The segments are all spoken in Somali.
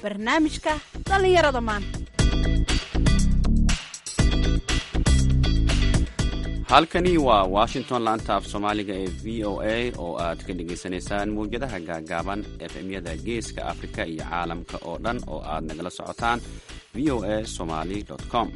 barnaamijka dhallinyarada maanta halkani waa washington laanta af soomaaliga ee v o a oo aad ka dhagaysanaysaan mawjadaha gaagaaban efemyada geeska afrika iyo caalamka oo dhan oo aad nagala socotaan v o a somali com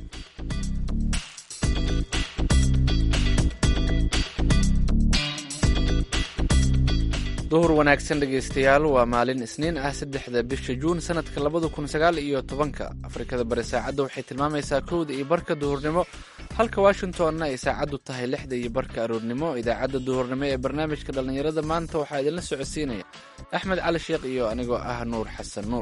duhur wanaagsan dhegaystayaal waa maalin isniin ah saddexda bisha juun sanadka labada kun sagaal iyo tobanka afrikada bari saacadda waxay tilmaamaysaa kowda iyo barka duhurnimo halka washingtonna ay saacaddu tahay lixda iyo barka aroornimo idaacadda duhurnimo ee barnaamijka dhallinyarada maanta waxaa idinla socodsiinaya axmed cali sheekh iyo anigoo ah nuur xasan nuur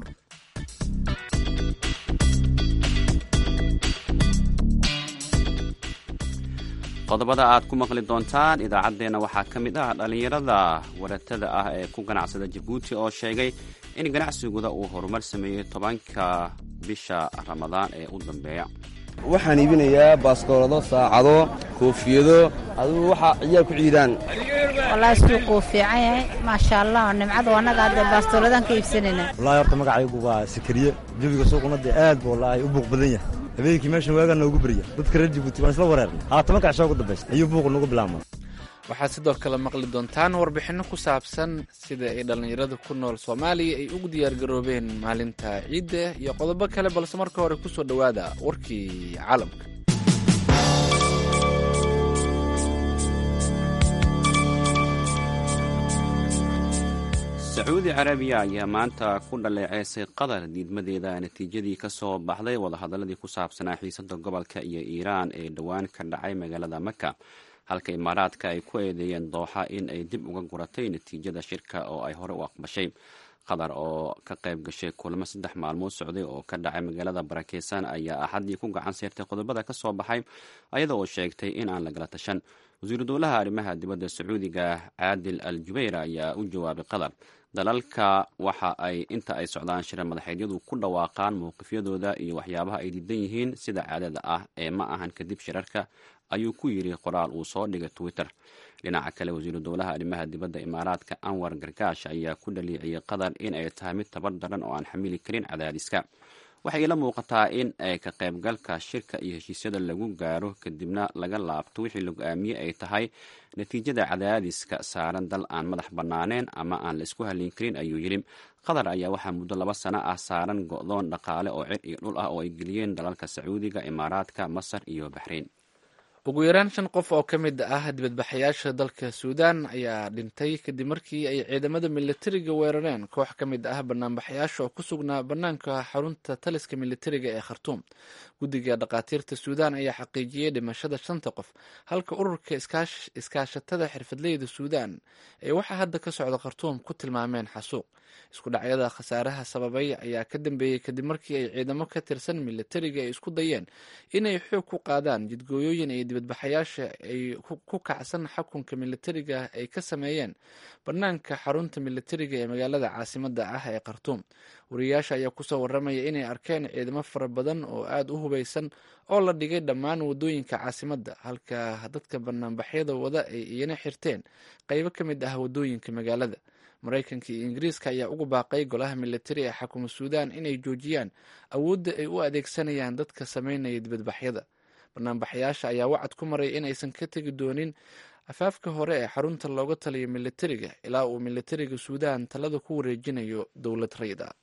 qodobada aad ku maqli doontaan idaacaddeenna waxaa ka mid ah dhallinyarada waratada ah ee ku ganacsada jabuuti oo sheegay in ganacsigooda uu horumar sameeyey tobanka bisha ramadaan ee u dambeeya waxaan iibinayaa baaskoolado saacado koofiyado adigu waxaa ciyaal ku ciidaan wallaahi suuqu wuu fiican yahay maasha allah nimcadu annaga hadde baastooladan ka iibsanayna wallahi horta magacaygu waa sakariye jawiga suuquna dee aad buu wallaahi u buuq badan yahay habeenkii meeshan waagaa noogu berya dadka reer jabuuti waan isla wareernay haatan markaa shaa ugu dambaysa ayuu buuqu noogu bilaabma waxaad sidoo kale maqli doontaan warbixinno ku saabsan sida ay dhallinyarada ku nool soomaaliya ay ugu diyaargaroobeen maalinta ciidda iyo qodobo kale balse marka hore ku soo dhowaada warkii caalamka sacuudi carabiya ayaa maanta ku dhaleeceysay qatar diidmadeeda natiijadii ka soo baxday wadahadaladii ku saabsanaa xiisada gobolka iyo iiraan ee dhowaan ka dhacay magaalada maka halka imaaraadka ay ku eedeeyeen dooxa in ay dib uga guratay natiijada shirka oo ay hore u aqbashay qatar oo ka qayb gashay kulamo saddex maalmood socday oo ka dhacay magaalada barakeysan ayaa axaddii ku gacan seyrtay qodobada ka soo baxay ayada oo sheegtay in aan lagala tashan wasiiru dowlaha arrimaha dibadda sacuudiga caadil al jubayr ayaa u jawaabay qatar dalalka waxa ay inta ay socdaan shira madaxeedyadu ku dhawaaqaan mowqifyadooda iyo waxyaabaha ay diidan yihiin sida caadada ah ee ma ahan kadib shirarka ayuu ku yidhi qoraal uu soo dhigay twitter dhinaca kale wasiiru dowlaha arrimaha dibadda imaaraadka anwar gargaash ayaa ku dhaliiciyey qatar in ay tahay mid tabar daran oo aan xamili karin cadaadiska waxay ila muuqataa in ay ka qaybgalka shirka iyo heshiisyada lagu gaaro kadibna laga laabto wixii la go-aamiyey ay tahay natiijada cadaadiska saaran dal aan madax bannaaneen ama aan la isku halin karin ayuu yidhi qatar ayaa waxaa muddo laba sano ah saaran go-doon dhaqaale oo cir iyo dhul ah oo ay geliyeen dalalka sacuudiga imaaraadka masar iyo baxrayn ugu yaraan shan qof oo ka mid ah dibadbaxayaasha dalka suudaan ayaa dhintay kadib markii ay ciidamada militariga weerareen koox ka mid ah banaanbaxayaasha oo ku sugnaa bannaanka xarunta taliska militariga ee khartuum guddiga dhakhaatiirta suudaan ayaa xaqiijiyey dhimashada shanta qof halka ururka iskaashatada xirfadleyda suudaan ee waxaa hadda ka socda khartuum ku tilmaameen xasuuq isku dhacyada khasaaraha sababay ayaa ka dambeeyey kadib markii ay ciidamo ka tirsan militariga ay isku dayeen inay xoog ku qaadaan jidgooyooyin ay dibadbaxayaasha ay ku kacsan xukunka militariga ay ka sameeyeen bannaanka xarunta militariga ee magaalada caasimada ah ee khartuum wariyayaasha ayaa kusoo waramaya inay arkeen ciidamo fara badan oo aada u hubeysan oo la dhigay dhammaan wadooyinka caasimadda halka dadka banaanbaxyada wada ay iyana xirteen qeybo ka mid ah wadooyinka magaalada maraykanka iyo ingiriiska ayaa ugu baaqay golaha militari ee xakuma suudaan inay joojiyaan awoodda ay u adeegsanayaan dadka sameynaya dibadbaxyada banaanbaxayaasha ayaa wacad ku maray inaysan ka tegi doonin afaafka hore ee xarunta looga taliyo militariga ilaa uu militariga suudaan talada ku wareejinayo dowlad rayid ah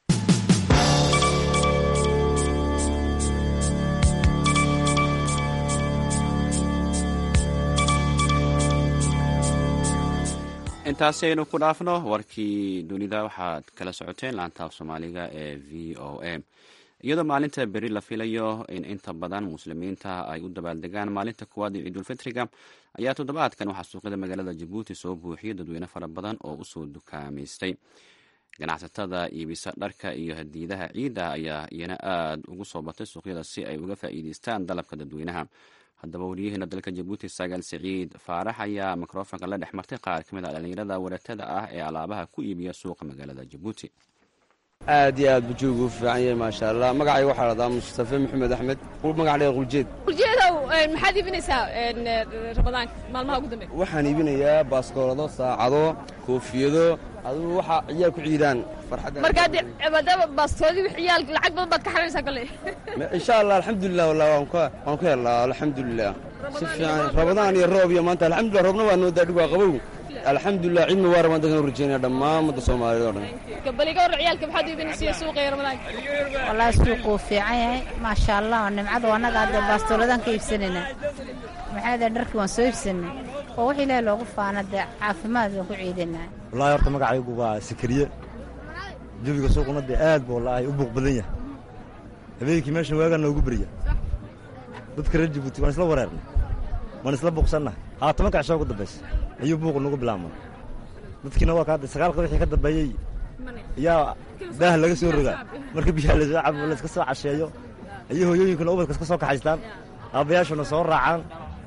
intaasi aynu ku dhaafno warkii dunida waxaad kala socoteen laantaaf soomaaliga ee v o a iyadoo maalinta beri la filayo in inta badan muslimiinta ay u dabaaldegaan maalinta kuwaad ee ciidulfitriga ayaa toddobaadkan waxaa suuqyada magaalada jabuuti soo buuxiyay dadweyne fara badan oo usoo dukaamaystay ganacsatada iibisa dharka iyo hadiidaha ciidda ayaa iyana aada ugu soo batay suuqyada si ay uga faa'iideystaan dalabka dadweynaha haddaba wariyaheena dalka jabuuti sagaal siciid faarax ayaa mikrofonka la dhex martay qaar ka mid ah dhallinyarada waratada ah ee alaabaha ku iibiya suuqa magaalada jabuuti aad iyo aad buu joogu u fiican yahay maasha allah magacayga waxaa dhahdaa mustafe maxamed axmed magac dheer quljeed quljeedow maxaad iibinaysaa ramadaanka maalmaha ugu dambeeya waxaan iibinayaa baaskoolado saacado koofiyado adigu waxa ciyaal ku ciidaan farxadda markaa de maadaama baastoodii ciyaal lacag badan baad ka xarinaysaa kale insha allah alxamdulilah wallah waan ka waan ku helnaa alxamdulilah si fiican ramadaan iyo roob iyo maanta alxamdulilah roobna waa noo daadhig waa qabow alxamdulilah ciid mubaarag baan dadkan u rajeynaya dhammaan ummadda soomaaliyeed oo dhan gabaliga war ciyaalka maxaad iibinaysiya suuqa iyo ramadaanka wallaahi suuqu wuu fiican yahay maasha allah nimcadu annaga hadde baastooladan ka iibsanayna maxaa dee dharkii waan soo iibsanay oo wax ilaahi loogu faana dee caafimaad waan ku ciidanaa wallaahi horta magacaygu waa sikariye jawiga suuquna dee aad buu wallaahi u buuq badan yahay habeenkii meeshan waagaa noogu beriya dadka reer jabuuti waan isla wareernay waan isla buuqsannahay haa tobanka cisho ugu dambaysa ayuu buuqu nagu bilaabmay dadkiina waa kaada sagaalka wixii ka dambeeyey ayaa daah laga soo rogaa marka biyaha lasoo cabo layska soo casheeyo ayay hooyooyinkuna ubadka iska soo kaxaystaan aabbayaashuna soo raacaan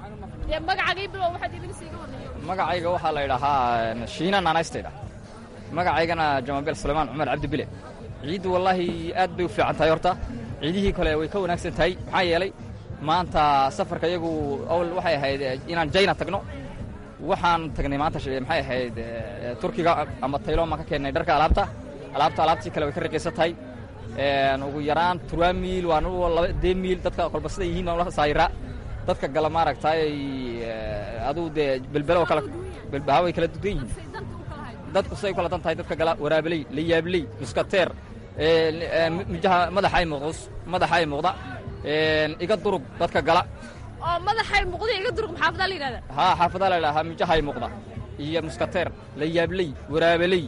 magacayga waxaa la idhahaa shiina naanaystayda magacaygana jamaabeel sulaymaan cumar cabdi bile ciiddu wallaahi aad bay u fiican tahay horta ciidihii kale way ka wanaagsan tahay maxaa yeelay maanta safarka iyagu awal waxay ahayd inaan jayna tagno waxaan tagnay maanta maxay ahayd turkiga ama tayloon baan ka keennay dharka alaabta alaabta alaabtii kale way ka raqiisan tahay ugu yaraan turwaa miil waan laba dee miil dadka kolba siday yihiin waan la saayiraa dadka gala maaragtay aduu dee belbelo kala belbaha way kala dugan yihiin dadku siday kala dan tahay dadka gala waraabeley layaabley muskateer mijaha madaxa ay muuqdos madaxa ay muuqda iga durug dadka gala oo madaxay muuqda iga durug maxaafadaa la yidhahdaa haa xaafadaa la idhahaa mijahay muuqda iyo muskateer layaabley waraabeley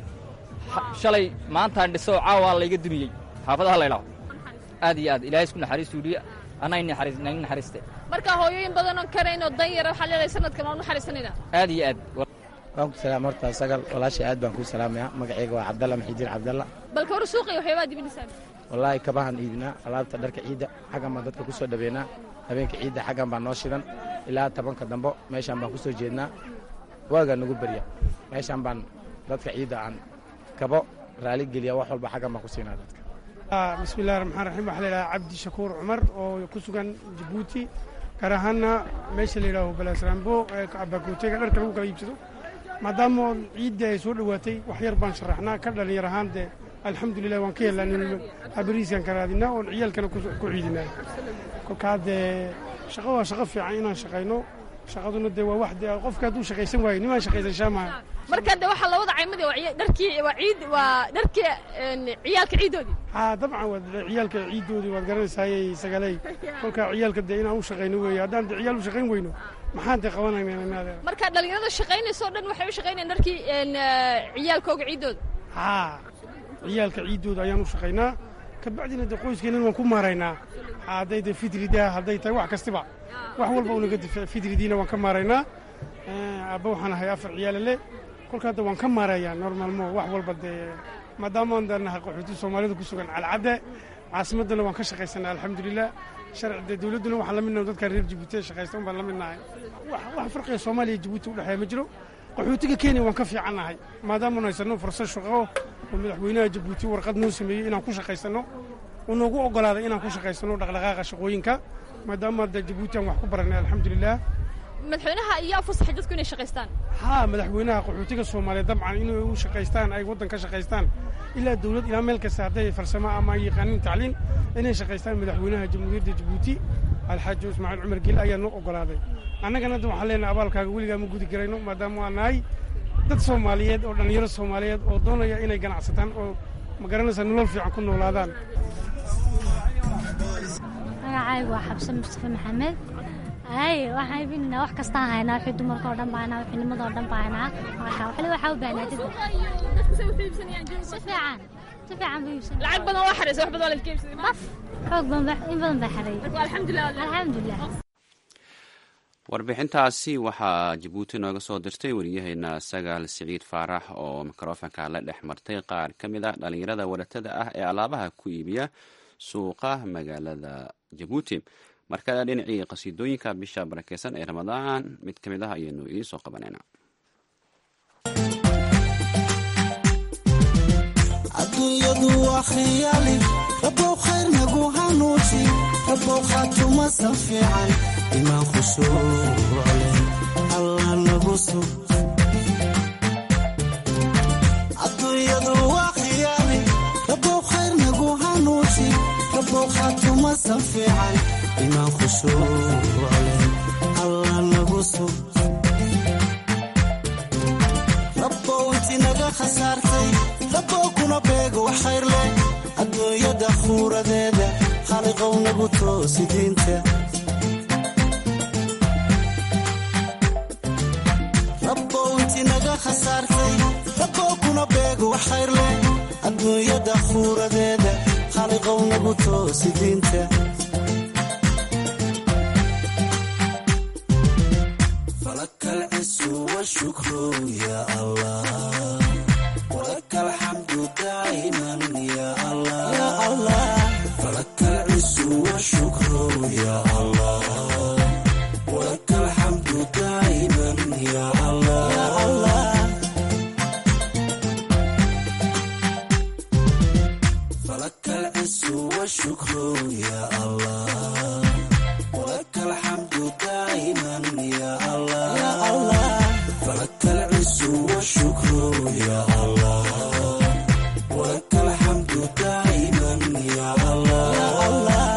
shalay maantaan dhiso caawaa layga dumiyey xaafadaha la idhaho aad iyo aad ilaahay isku naxariis suuliya anaa nain naxariiste marka hooyooyin badanoo karaynoo dan yara waxaad leedahay sanadkan waan u naxariisanayna aad iyo aad waan ku salaam horta sagal walaashay aad baan kuu salaamayaa magacayga waa cabdalla maxidiin cabdalla balka hore suuqa iyo waxyaabaad iibinaysaa wallaahi kabahan iibinaa alaabta dharka ciidda xaggan baan dadka ku soo dhaweynaa habeenka ciidda xaggan baan noo shidan ilaa tobanka dambo meeshaan baan ku soo jeednaa waagaa nagu berya meeshaan baan dadka ciidda aan kabo raali geliya wax walba xaggan baan ku siinaa dadka bismillahi raxmaan raxiim waxaa la yidhaha cabdi shakuur cumar oo ku sugan jabuuti gaar ahaanna meesha la yidhaaho balaasraambo ee abaakootega dharka lagu kala iibsado maadaama ciidda ay soo dhowaatay wax yar baan sharaxnaa ka dhalinyar ahaan dee alxamdulilah waan ka helnaa nin abariiskan ka raadinaa oon ciyaalkana ku ciidinaa kolkaa dee shaqo waa shaqo fiican inaan shaqayno shaqaduna dee waa wax dee qofka hadduu shaqaysan waayo nimaan shaqaysan shaamaha marka de waxaa labada caymadi waa dharkii waa ciid waa dharkii ciyaalka ciiddoodii haa dabcan waa ciyaalka ciiddoodii waad garanaysaaye sagaley kolkaa ciyaalka dee inaan u shaqayno weeye haddaan dee ciyaal u shaqayn weyno maxaan dee qabanaynaa marka dhalinyarada shaqaynayso o dhan waxay u shaqaynayaan dharkii ciyaalkooga ciiddooda haa ciyaalka ciiddooda ayaan u shaqaynaa kabacdina dee qoyskeennan waan ku maaraynaa hadday dee fidridaa hadday tahay wax kastiba wax walba unaga difa fidridiina waan ka maaraynaa aabba waxaan ahay afar ciyaala le kolkaa de waan ka maarayaa normalmo wax walba dee maadaamaan danahay qaxooti soomaalida ku sugan calcadde caasimaddana waan ka shaqaysanaa alxamdulilah sharci dee dowladduna waxaan la midnahay dadka reer jabuuti ee shaqaysta un baan la midnahay wax farqiga soomaaliya iyo jabuuti udhexeeya ma jiro qaxootiga kenya waan ka fiicannahay maadaamaanu haysanno fursad shaqo oo madaxweynaha jabuuti warqad noo sameeyey inaan ku shaqaysanno uu noogu oggolaaday inaan ku shaqaysanno dhaqdhaqaaqa shaqooyinka maadaama de jabuuti aan wax ku barannay alxamdulilah madaxweynaha ayaa fasaxay dadku inay shaqaystaan haa madaxweynaha qaxootiga soomaaliyeed dabcan inay u shaqaystaan ay waddan ka shaqaystaan ilaa dawlad ilaa meel kasta hadday farsamo ama ay yaqaanin tacliin inay shaqaystaan madaxweynaha jamhuuriyadda jabuuti alxaaji ismaaciil cumar gel ayaa noo oggolaaday annagana hadda waxaan leenahay abaalkaaga weligaa ma gudi karayno maadaama waa nahay dad soomaaliyeed oo dhallinyaro soomaaliyeed oo doonaya inay ganacsataan oo ma garanaysaa nolol fiican ku noolaadaan magacaygu waa xabsan mustafa maxamed hay waxaan iibinaynaa wax kastaan haynaa wixii dumarka oo dhan baa haynaa wixii nimada oo dhan baa haynaa marka waxle waxaa u baahnaa dad si fiican si fiican buu iibsan lacag badan waa xaraysa wax badan waa laidka iibsaday baf xoog badan in badan baa xareeyay alxamdulilah alxamdulilah warbixintaasi waxaa jabuuti nooga soo dirtay wariyaheena sagaal siciid faarax oo mikrofonka la dhex martay qaar ka mid ah dhallinyarada waratada ah ee alaabaha ku iibiya suuqa magaalada jabuuti markale dhinacii qasiidooyinka bisha barakeysan ee ramadaan mid ka mid ah ayaynu idiin soo qabanayna adduunyadu waa khiyaali rabow khayr nagu hanuuji rabow khaatumasan fiican imaan khushuucle allah nagu sug adduunyadu waa khiyaali rabow khayr nagu hanuuji rabow khaatumasan fiican imaan khushuucle allah nagu sug rabbow inti naga khasaartay rabbow kuna beego wax khayr leh adduunyada khuuradeeda khaliqow nagu toosi diinta rabbow inti naga khasaartay rabbow kuna beego wax khayr leh adduunyada khuuradeeda khaliqow nagu toosi diinta فلك العز والشكر يا الله ولك الحمد دائما يا الله يا الله فلك العز والشكر يا الله ولك الحمد دائما يا الله يا الله فلك العز والشكر يا الله ولك الحمد دائما يا الله يا الله فلك العز والشكر يا الله ولك الحمد دائما يا الله يا الله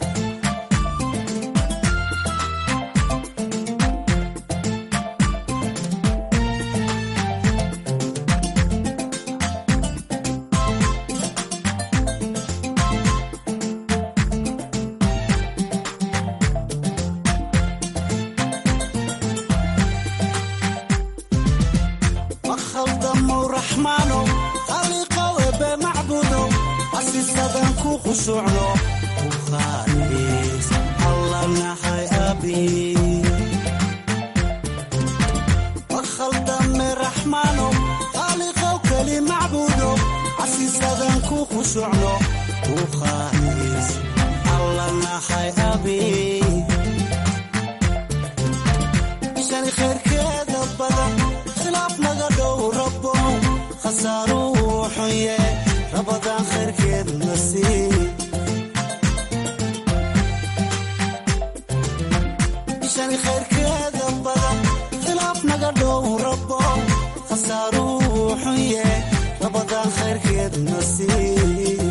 makhaldamo raxmaano khaliqow ebe macbudo asisadan ku khushuucno bukhaariis alla nahay abi makhaldame raxmaano khaliqow keli macbudo asisadan ku khushuucno bukhaariis alla nahay abi shani khayrkeeda badan khilaaf naga dhow rabo khasaaruu xunye rabadaan khayrkeed nasiib shani khayrkeeda badan khilaaf naga dhow rabo khasaaruu xunye rabadaan khayrkeed nasiib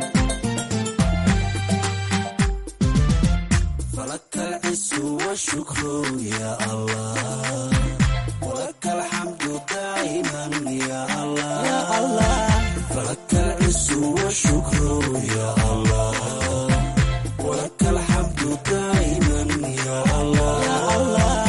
فلك العز والشكر يا الله ولك الحمد دائما يا الله يا الله فلك العز والشكر يا الله ولك الحمد دائما يا الله يا الله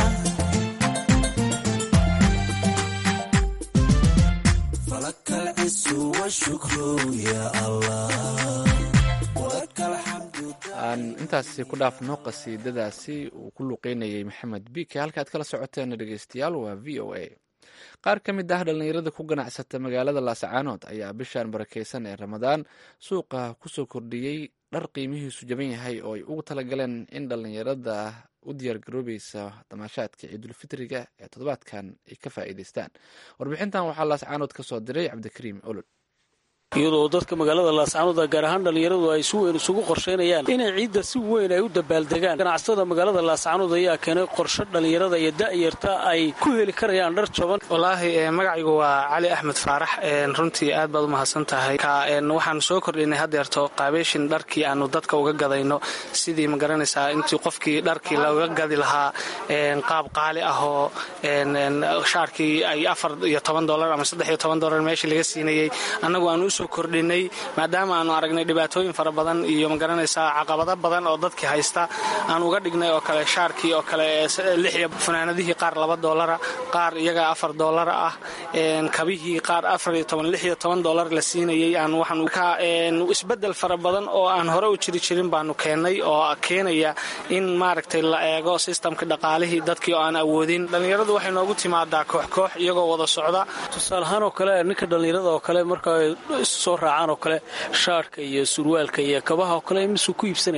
فلك العز والشكر يا الله ولك الحمد aan intaasi ku dhaafno qasiidadaasi uu ku luqeynayay maxamed bike halkaad kala socoteen dhegeystayaal waa v o a qaar ka mid ah dhallinyarada ku ganacsata magaalada laasacaanood ayaa bishan barakeysan ee ramadaan suuqa kusoo kordhiyey dhar qiimihiisu jaban yahay oo ay ugu talagaleen in dhallinyarada u diyaargaroobeysa damaashaadka ciidulfitriga ee toddobaadkan ay ka faa'iideystaan warbixintan waxaa laasacaanood ka soo diray cabdikariim olol iyadoo dadka magaalada laascaanood gaar ahaan dhallinyaradu ay si weyn isugu qorsheynayaan inay ciidda si weyn ay u dabaaldegaan ganacsatada magaalada laascaanood ayaa keenay qorshe dhallinyarada iyo da'yarta ay ku heli karayaan dhar jaban wallaahi magacaygu waa cali axmed faarax runtii aad baad u mahadsan tahay waxaanu soo kordhinay haddeerto qaabeyshin dharkii aanu dadka uga gadayno sidii magaranaysaa intii qofkii dharkii looga gadi lahaa qaab qaali ahoo shaarkii ay afar iyo toban dolar ama saddex iyo toban dolar meeshii laga siinayey annagu aanu usoo kordhinay maadaama aanu aragnay dhibaatooyin fara badan iyo magaranaysaa caqabado badan oo dadkii haysta aan uga dhignay oo kale shaarkii oo kale lixiyo funaanadihii qaar laba doolara qaar iyaga afar doolara ah kabihii qaar afar iyo toban lix iyo toban doolar la siinayay aan waxaan isbedel fara badan oo aan hore u jiri jirin baanu keennay oo keenaya in maaragtay la eego sistamka dhaqaalihii dadkii oo aan awoodin dhallinyaradu waxay noogu timaadaa koox koox iyagoo wada socda tusaalahaan oo kale ninka dhallinyarada oo kale marka ay soo raacaan oo kale shaarhka iyo surwaalka iyo kabaha oo kale misuu ku iibsanayaan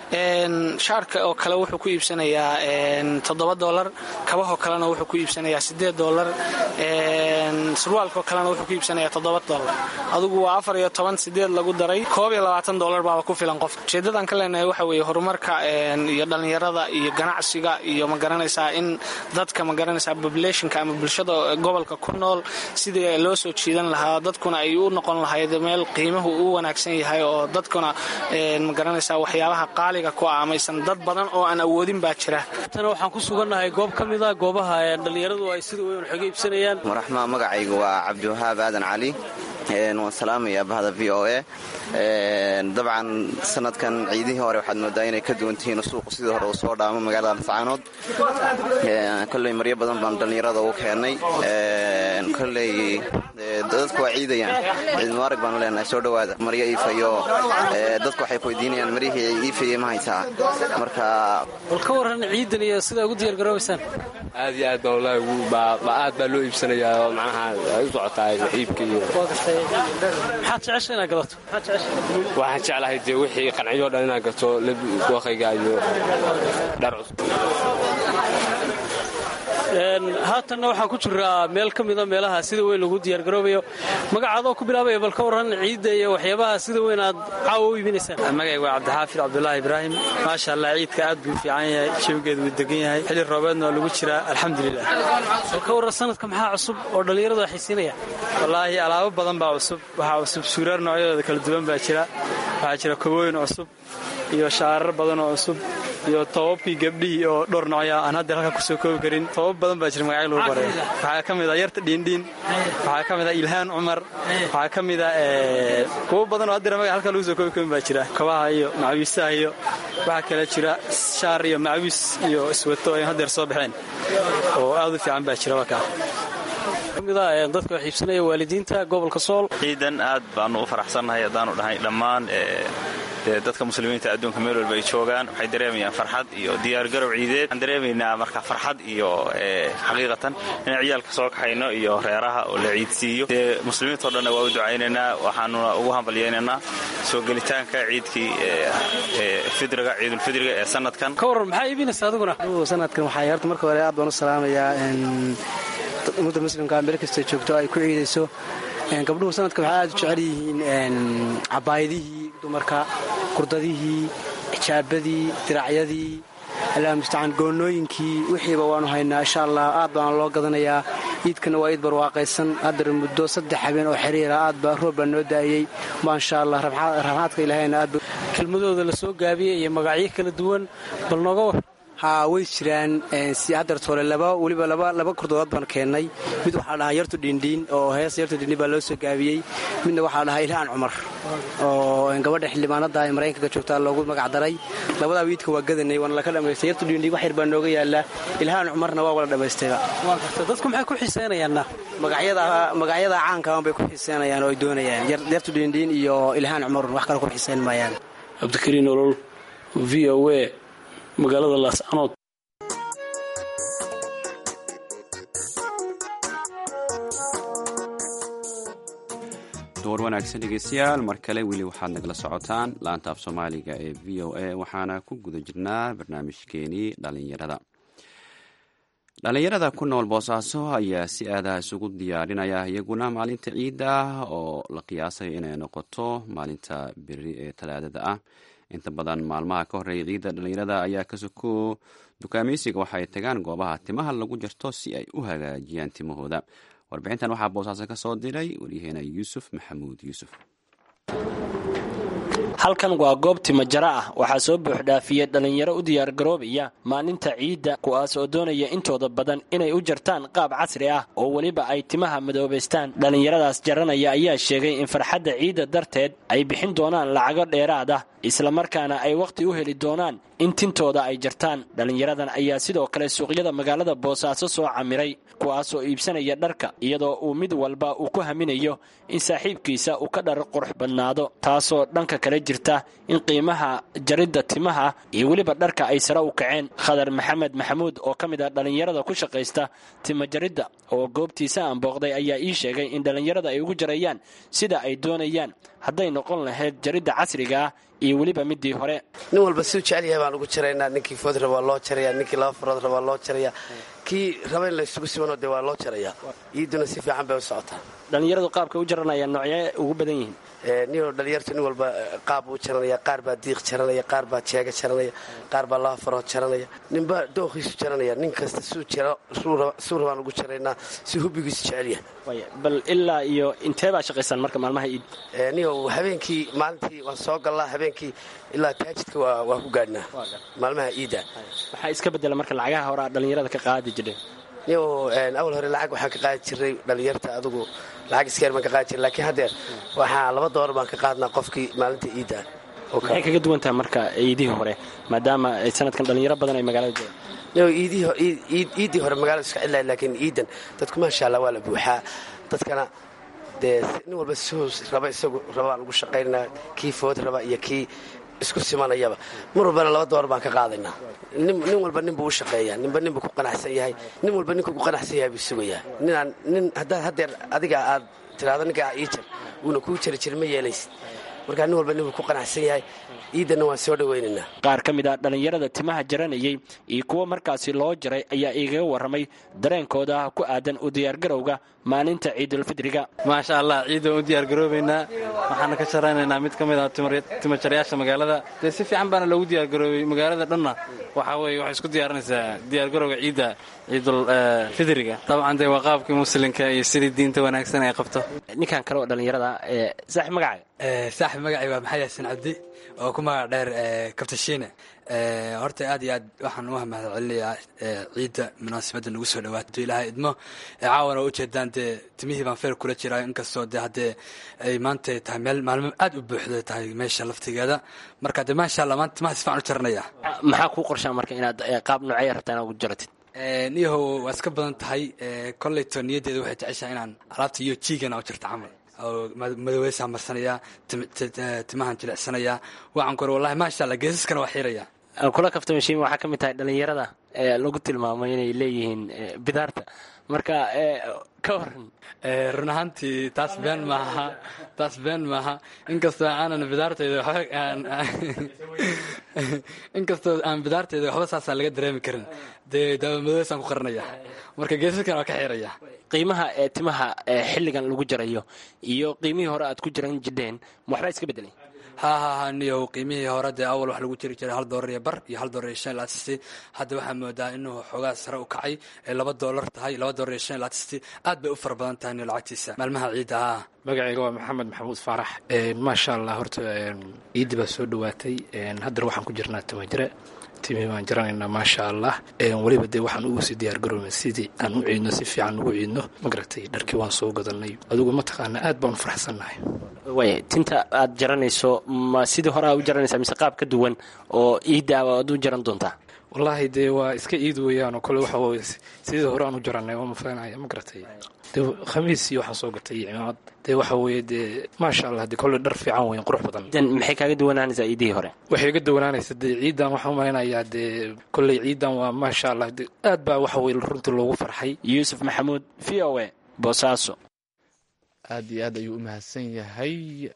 shaarka oo kale wuxuu ku iibsanayaa toddoba dolar kabahoo kalena wuxuu ku iibsanayaa sideed dolar surwaalkaoo kalena wuxuu ku iibsanayaa toddoba dolar adugu waa afar iyo toban sideed lagu daray koob iyo labaatan dolar baaba ku filan qof ujeedadan ka leenahay waxa weeye horumarka iyo dhallinyarada iyo ganacsiga iyo ma garanaysaa in dadka ma garanaysaa populationka ama bulshada gobolka ku nool sidii loo soo jiidan lahaa dadkuna ay u noqon lahayd meel qiimuhu u wanaagsan yahay oo dadkuna ma garanaysaa waxyaabaha qaaliga ku ah amaysan dad badan oo aan awoodin baa jira tana waxaan ku sugannahay goob ka mid a goobaha dhallinyaradu ay sida weyn xooga iibsanayaan maraxmaa magacayga waa cabdiwahaab aadan cali waan salaamaya bahda v o a dabcan sanadkan ciidihii hore waxaad moodaa inay ka duwan tihiin suuqu sidii hore uu soo dhaamo magaalada lascaanood kolley maryo badan baan dhallinyarada ugu keennay kolley dadku waa ciidayaan ciid mubaarak baanu leenahay soo dhowaada maryo iifayo dadku waxay ku weydiinayaan maryihii iifayey ma haysaa marka bal ka warran ciidan iyo sidaa ugu diyaargaroobaysaan aad iyo aad baa wallaahi aad baa loo iibsanayaa oo macnaha ay u socotaa iibka iyo maxaad jecesha inaad gadato waxaan jeclahay dee wixii qanciyoo dhan inaad gato dookhayga iyo dhar cusub haatanna waxaan ku jiraa meel ka mida meelaha sida weyn lagu diyaargaroobayo magacaadoo ku bilaabaya bal ka warran ciidda iyo waxyaabaha sida weyn aad caawa u iibinaysaan magayga waa cabdixaafid cabdulaahi ibraahim maasha allah ciidka aad buu fiican yahay jawigeedu wuu degan yahay xilli roobeedna waa lagu jiraa alxamdulilah bal ka warran sanadka maxaa cusub oo dhallinyaradu ay xiisinayaan wallaahi alaabo badan baa cusub waxaa cusub suuraar noocyadooda kala duwan baa jira waxaa jira kobooyin cusub iyo shaarar badan oo cusub iyo tobabkii gabdhihii oo dhowr noocya aan hadda halkan kusoo koobi karin tobab badan baa jira magacyo lagu baray waxaa ka mid a yarta dhiindhiin waxaa ka mid a ilhaan cumar waxaa ka mid a kuwo badan oo haddira magac halkan lagu soo koobi karin baa jira kabaha iyo macawiisaha iyo waxaa kale jira shaar iyo macawiis iyo iswato ay haddeer soo baxeen oo aad u fiican baa jira wakaa kamida dadka wax iibsanaya waalidiinta gobolka sool ciidan aad baanu u faraxsannahay haddaanu dhahay dhammaan dadka muslimiinta adduunka meel walba ay joogaan waxay dareemayaan farxad iyo diyaargarow ciideed waxaan dareemaynaa marka farxad iyo xaqiiqatan inaan ciyaalka soo kaxayno iyo reeraha oo la ciidsiiyo dee muslimiintao dhanna waa u ducaynaynaa waxaanuna ugu hambalyaynaynaa soo gelitaanka ciidkii fidriga ciidulfidriga ee sanadkan ka warran maxaa iibinaysa adiguna sanadkan waxaa horta marka hore aad baan u salaamayaa ummadda muslimka meel kastoo joogto ay ku ciidayso gabdhuhu sanadka waxay aad u jecel yihiin cabaayadihii dumarka kurdadihii xijaabadii diracyadii allah mustacaan goonnooyinkii wixiiba waanu haynaa insha allah aad baana loo gadanayaa iidkana waa iid barwaaqaysan haddar muddo saddex habeen oo xiriira aad baa roob baa noo daayey maasha allah raxmaadka ilaahayna aad kelmadooda la soo gaabiyey iyo magacyo kala duwan bal nooga war haa way jiraan haddartole laba weliba laba kurdood baan keennay mid waxaa dhahaa yartu dhiindhiin oo heesa yartu dhiindhiin baa loo soo gaabiyey midna waxaa dhahaa ilhaan cumar oo gabadha xildhibaanada ee maraykanka joogtaa loogu magac daray labadaa wiidka waa gadanay waana laka dhammaystay yartu dhiindhiin wax yar baa nooga yaallaa ilhaan cumarna waa wala dhammaystayba dadku maxay ku xiiseynayaanna magacyada caankaan bay ku xiiseynayaan oo ay doonayaan yartu dhiindhiin iyo ilhaan cumarun wax kale ku xiiseyn maayaan cabdikariin olol v o a magaalada laascanood door wanaagsan dhegeystayaal mar kale weli waxaad nagala socotaan laanta af soomaaliga ee v o a waxaana ku guda jirnaa barnaamijkeenii dhalinyarada dhalinyarada ku nool boosaaso ayaa si aadaha isugu diyaarinaya iyaguna maalinta ciidda oo la qiyaasayo inay noqoto maalinta beri ee talaadada ah inta badan maalmaha ka horeeya ciidda dhalinyarada ayaa ka soko dukaameysiga waxa ay tagaan goobaha timaha lagu jarto si ay u hagaajiyaan timahooda warbixintan waxaa boosaaso ka soo diray waryaheena yuusuf maxamuud yuusuf halkan waa goob timajaro ah waxaa soo buuxdhaafiyey dhallinyaro u diyaargaroobaya maalinta ciidda kuwaas oo doonaya intooda badan inay u jartaan qaab casri ah oo weliba ay timaha madoobaystaan dhallinyaradaas jaranaya ayaa sheegay in farxadda ciidda darteed ay bixin doonaan lacago dheeraad ah islamarkaana ay wakhti u heli doonaan in tintooda ay jartaan dhallinyaradan ayaa sidoo kale suuqyada magaalada boosaaso soo camiray kuwaasoo iibsanaya dharka iyadoo uu mid walba uu ku haminayo in saaxiibkiisa uu ka dhar qurux badnaado taasoo dhanka kale jirta in qiimaha jaridda timaha iyo weliba dharka ay sare u kaceen khadar maxamed maxamuud oo ka mid ah dhallinyarada ku shaqaysta tima jaridda oo goobtiisa aan booqday ayaa ii sheegay in dhallinyarada ay ugu jarayaan sida ay doonayaan hadday noqon lahayd jaridda casriga ah iyo weliba midii hore nin walba siduu jecel yahay baan ugu jaraynaa ninkii food raba waa loo jaraya ninkii laba farood raba waa loo jaraya kii raba in la isugu simanoo dee waa loo jaraya iiduna si fiican bay u socotaa dhallinyaradu qaabka u jaranayaan noocye ugu badan yihiin ninoo dhalinyartu nin walba qaab buu jaranaya qaar baa diiq jaranaya qaar baa jeega jaranaya qaar baa laba farood jaranaya ninba dookhiisu jaranaya nin kasta suu rabaan ugu jaraynaa si hubbigiisu jecel yahay bal ilaa iyo intee baa shaqaysaan marka maalmaha iid niyow habeenkii maalintii waan soo gallaa habeenkii ilaa taajidka waa ku gaadhnaa maalmaha iidda waxaa iska bedela marka lacagaha hore aad dhallinyarada ka qaadi jireen niyow awal hore lacag waxaan ka qaadi jiray dhallinyarta adugu lacag iska yar baan ka qaadi jiray laakiin haddeer waxaa laba doolar baan ka qaadnaa qofkii maalinta iidda maxay kaga duwan tahay marka iidihii hore maadaama sanadkan dhallinyaro badan ay magaalada joogaan niyow iiddii hore magaalada iska cidlahay laakiin iiddan dadku maasha allah waa la buuxaa dadkana dee nin walba suu raba isagu rabaan ugu shaqaynaa kii food raba iyo kii isku simanayaba mar walbana laba door baan ka qaadaynaa nin walba ninbuu u shaqeeyaa ninba ninbuu ku qanacsan yahay nin walba ninkuu ku qanacsan yahay buu sugayaa ninaan nin haddaad haddeer adiga aad tiraahdo ninkaa ii jar wuuna kuu jari jirin ma yeelaysid markaa nin walba ninbuu ku qanacsan yahay iidanna waan soo dhawaynaynaa qaar ka mid a dhallinyarada timaha jaranayay iyo kuwa markaasi loo jaray ayaa igaga warramay dareenkooda ku aadan u diyaargarowga maalinta ciidulfidriga maasha allah ciidda waan u diyaargaroobaynaa waxaana ka sharaynaynaa mid ka mid ah timajarayaasha magaalada dee si fiican baana loogu diyaargaroobay magaalada dhanna waxaa weye waxay isku diyaarinaysaa diyaargarowga ciidda ciidulfidriga dabcan dee waa qaabkii muslimka iyo sidii diinta wanaagsan ay qabto ninkan kale oo dhallinyarada saaxib magacaaga saaxib magacay waa maxamed yaasin cabdi oo ku magac dheer kabtashiine horta aad iyo aad waxaan u mahad celinayaa ciidda munaasabadda nagu soo dhawaata ilaahay idmo caawana oo ujeedaan dee timihii baan feer kula jiraa inkastoo dee haddee ay maanta tahay meel maalmo aad u buuxda tahay meesha laftigeeda marka dee maasha allah maanta timaha si fiican u jaranaya maxaa kuu qorshaa marka inaad qaab noocee rabtaa inaad ugu jaratid niyahow waa iska badan tahay kollayto niyaddeeda waxay jeceshahay inaan alaabta iyo jiigana u jirta camal oo madoweysaa marsanaya timahan jilicsanaya waxaan ku wallahi maasha allah geesaskana waa xiiraya kula kaftamashiin waxaa ka mid tahay dhallinyarada ee lagu tilmaamay inay leeyihiin bidaarta marka ka waran run ahaantii taas been maaha taas been maaha inkastoo aanan bidaartayda inkastoo aan bidaartayda waxba saasaa laga dareemi karin dee daawamadoweysaan ku qaranaya marka geesaskana waa ka xiiraya qiimaha ee timaha xilligan lagu jarayo iyo qiimihii hore aad ku jiran jidheen waxbaa iska bedelay ha ha ha niyow qiimihii hore dee awal wax lagu jiri jiray hal doolar iyo bar iyo hal doolar iyo shan iyo laatisti hadda waxaa moodaa inuu xoogaa sare u kacay ay laba doolar tahay laba doolar iyo shan iyo laatisti aad bay u fara badan tahay niyo lacagtiisa maalmaha ciidda ha magacayga waa maxamed maxamuud faarax maasha allah horta ciiddi baa soo dhowaatay haddana waxaan ku jirnaa timajire timihii baan jaranaynaa maasha allah weliba dee waxaan ugu sii diyaargaroobay sidii aan u ciidno si fiican ugu ciidno magaragtay dharkii waan soo gadanay adigu mataqaana aad baan u faraxsannahay way tinta aad jaranayso ma sidii hore aad u jaranaysaa mise qaab ka duwan oo ciidda aad u jaran doontaa wallaahi dee waa iska ciid weeyaanoo kole waxa weye sidii hore aan u jarannay waa mafalanaya ma garatay dee khamiis iyo waxaan soo gatay iyo cimaamad dee waxa weeye dee maasha allah dee kolle dhar fiican weyn qurux badan maxay kaaga duwanaanaysaa ciidihii hore waxay ga duwanaanaysa dee ciidan waxaan umaleynayaa dee kolley ciidan waa maasha allah dee aad baa waxa weye runtii loogu farxay yuusuf maxamuud v o a boosaaso aad iyo aad ayuu u mahadsan yahay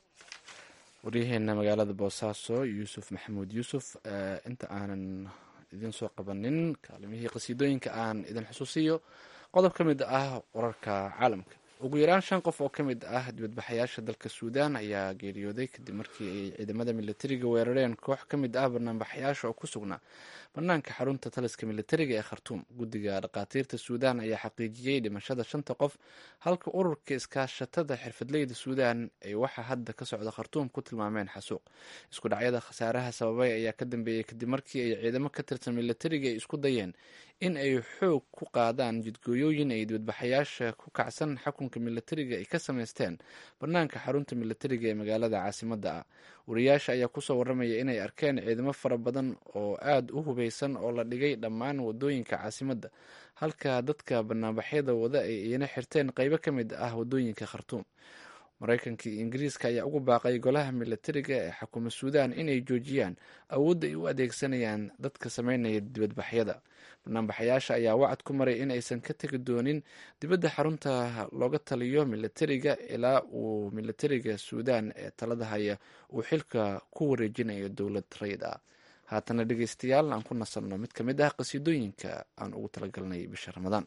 waryaheena magaalada boosaaso yuusuf maxamuud yuusuf inta aanan idin soo qabanin kaalimihii qasiidooyinka aan idin xusuusiyo qodob ka mid ah wararka caalamka ugu yaraan shan qof oo ka mid ah dibadbaxayaasha dalka suudaan ayaa geeriyooday kadib markii ay ciidamada militariga weerareen koox ka mid ah banaanbaxayaasha oo ku sugnaa banaanka xarunta taliska militariga ee khartuum guddiga dhakhaatiirta suudaan ayaa xaqiijiyey dhimashada shanta qof halka ururka iskaashatada xirfadleyda suudaan ay waxa hadda ka socda khartuum ku tilmaameen xasuuq isku dhacyada khasaaraha sababay ayaa ka dambeeyey kadib markii ay ciidamo ka tirsan militariga ay isku dayeen in ay xoog ku qaadaan jidgooyooyin ay dibadbaxayaasha ku kacsan xakunka militariga ay ka samaysteen banaanka xarunta militariga ee magaalada caasimadda ah wariyaasha ayaa kusoo waramaya inay arkeen ciidamo fara badan oo aada u hubeysan oo la dhigay dhammaan wadooyinka caasimadda halka dadka banaanbaxyada wada ay iyana xirteen qeybo ka mid ah wadooyinka khartuum maraykanka iyo ingiriiska ayaa ugu baaqay golaha milatariga ee xukuma suudaan inay joojiyaan awoodda ay u adeegsanayaan dadka sameynaya dibadbaxyada banaanbaxayaasha ayaa wacad ku maray in aysan ka tegi doonin dibadda xarunta looga taliyo milatariga ilaa uu milatariga suudaan ee talada haya uu xilka ku wareejinayo dowlad rayid ah haatana dhegeystayaal aan ku nasanno mid ka mid ah qasiidooyinka aan ugu talagalnay bisha ramadaan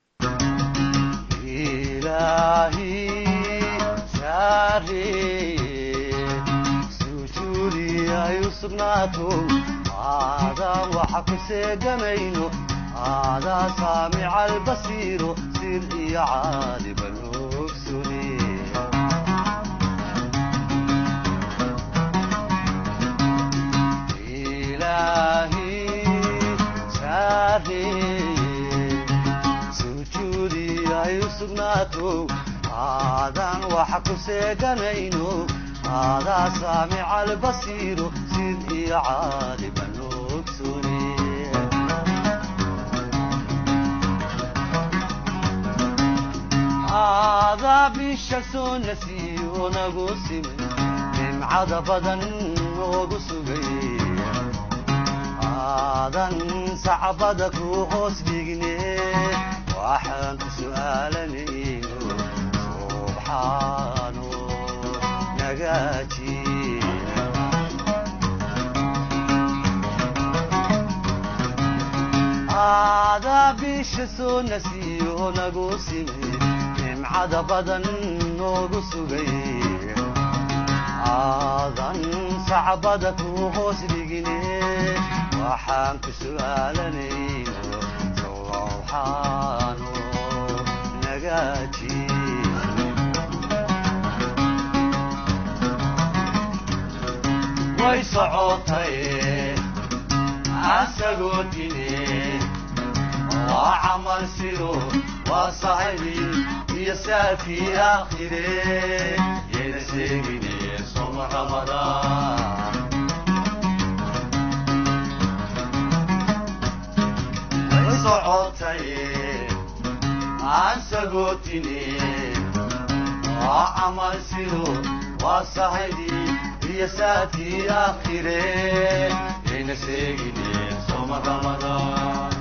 aadaan waxa ku seegamayno aadaa saamica albasiiro sir iyo caaliban ogsune ilaahi saareeye sujuudi ay u sugnaato aadaan waxa ku seeganayno aadaa saamica albasiiro sid iyo caaliban ogsune aadaa bisha soo nasiyo nagu simay nimcada badan noogu sugay aadan sacbada ku hoos dhigne waxaan ku su'aalanayno subxaano nagaaji aadaa bisha soo nasiyo nagu simay nimcada badan noogu sugay aadan sacbada ku hoos dhigine waxaan ku su'aalanayno sowxaano nagaaji way socotay asagoo dine waa camal sido waa saxibi iyo saafii aakhire yayna sheegine soma ramadaan way socotay aansagootine waa camal sido waa saxibi iyo saafii aakhire yayna sheegine soma ramadaan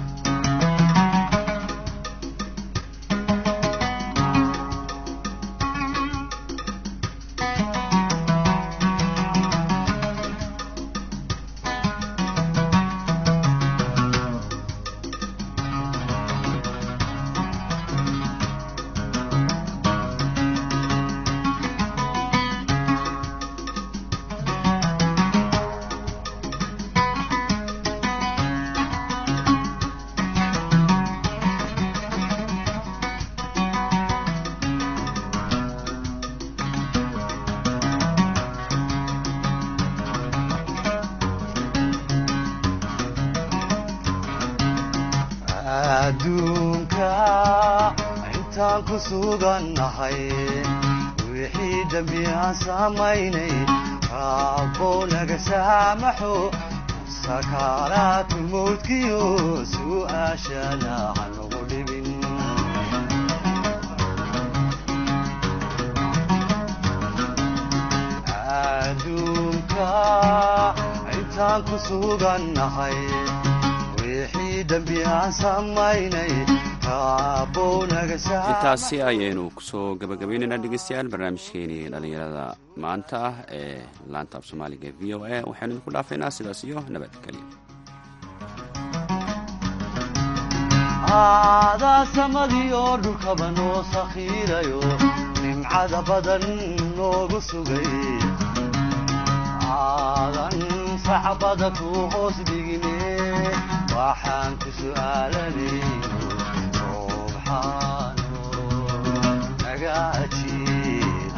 adduunka intaan ku sugannahay wixii dembi aan samaynay raabbow naga saamaxo sakaaraatu mawdkiyo su'aashana hanugu dhibin adduunka intaan ku sugannahay wixii dembi aan samaynay raabbow naga intaasi ayaynu kusoo gabagabaynaynaa dhegeystayaal barnaamijkeenii dhallinyarada maanta ah ee laanta af soomaaliga v o a waxaynu idinku dhaafaynaa sidaas iyo nabadgelyo aadaa samadii oo dhulkaba noo sakhiirayo nimcada badan noogu sugay aadan sacbada ku hoos dhigine waxaan ku su'aalanayno subxaano naga ajiib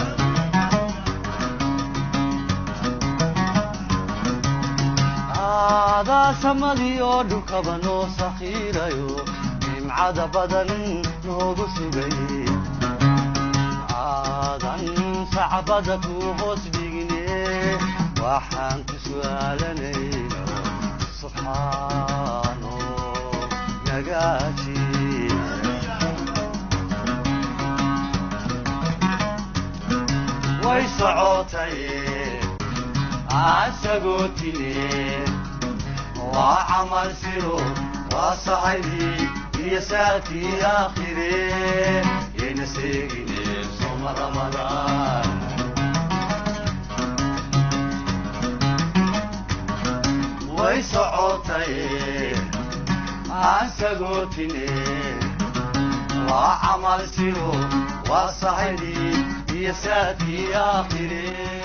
aadaa samadii oo dhulkaba noo sakhiirayo nimcada badan noogu sugay aadan sacbada ku hoos dhigine waxaan ku su'aalanayno subxaano nagaaji way socotay asagoo tine waa camal siro waa saxaydii iyo saakii aakhire yayna seegine soma ramadaan way socotay asagoo tine waa camal siro waa saxaydii iyo saakii aakhire